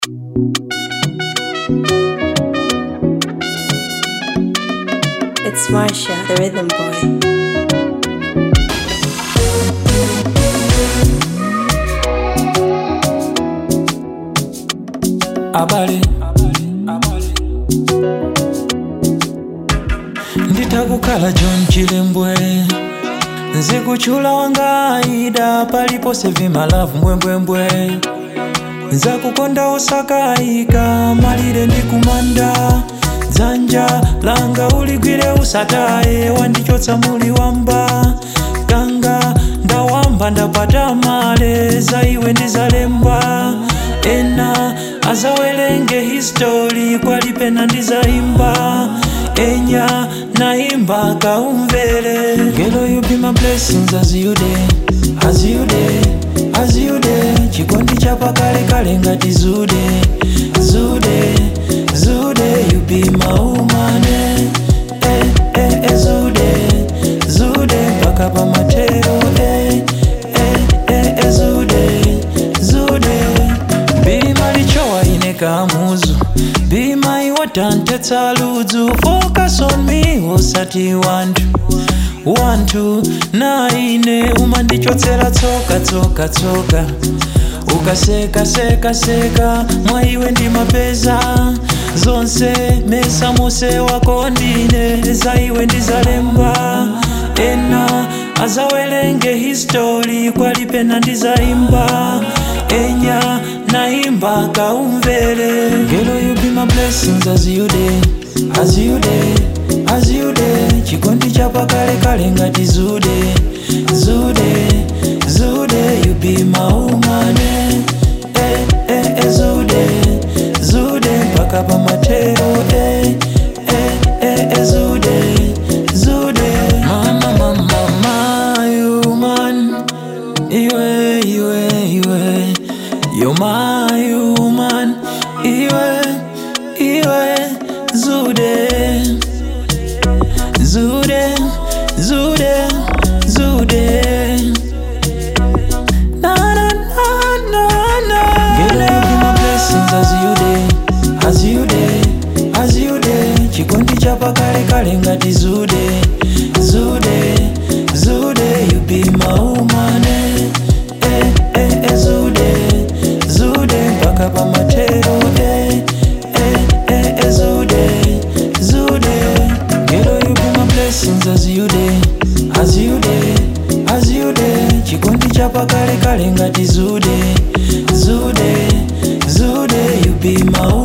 It's Marsha, the rhythm boy. abale nditakukhala john chilembwe nzikuchula wanga aida palipose vimalavu mbwembwembwe nzakukonda osakayika malire ndikumanda dzanja langa uligwire usataye wandichotsa muli wamba ganga ndawamba ndapata male za iwe ndizalemba ena azawerenge histori kwalipena ndizaimba enya naimba kaumvere Girl, you be my blessings as you day, as you day, as you day. Chikondi chapa kale kale ngati zude, zude, zude. You be my woman, eh, eh, eh, eh, zude, zude. Mpaka pa matero, eh, eh, eh, eh, zude, zude. Bima lichowa ine kamuzu Bima iwatantetsa ludzu Focus on me usati wantu wantu na ine umandichotsera tsoka tsoka tsoka ukaseka seka seka mwaiwe ndi mapeza zonse mesa muse wako ndine zaiwe ndizalemba ena azawerenge histori kwalipena ndizaimba enya naimba kaumvere Girl, you be my blessings as you day, as you day, as you day. Chikondi chapa kale kale ngati zude, zude, zude. You be my woman, eh, eh, eh, eh, zude, zude. Mpaka pa matero, eh, eh, eh, eh, zude, zude. Mama, mama, mama, you man, iwe, iwe, iwe. You're my woman, iwe, iwe, zude, zude, zude, zude. Na na na na na. Girl, you be my blessings as you day, as you day, as you day. Chikondi chapa kale kale ngati zude, zude, zude. You be my woman, eh, eh, eh, eh, zude, zude. Mpaka pa matero, eh, eh, eh, eh, zude, zude. Girl, you be my blessings as you day, as you day, as you day. Chikondi chapa kale kale ngati zude, zude, zude. You be my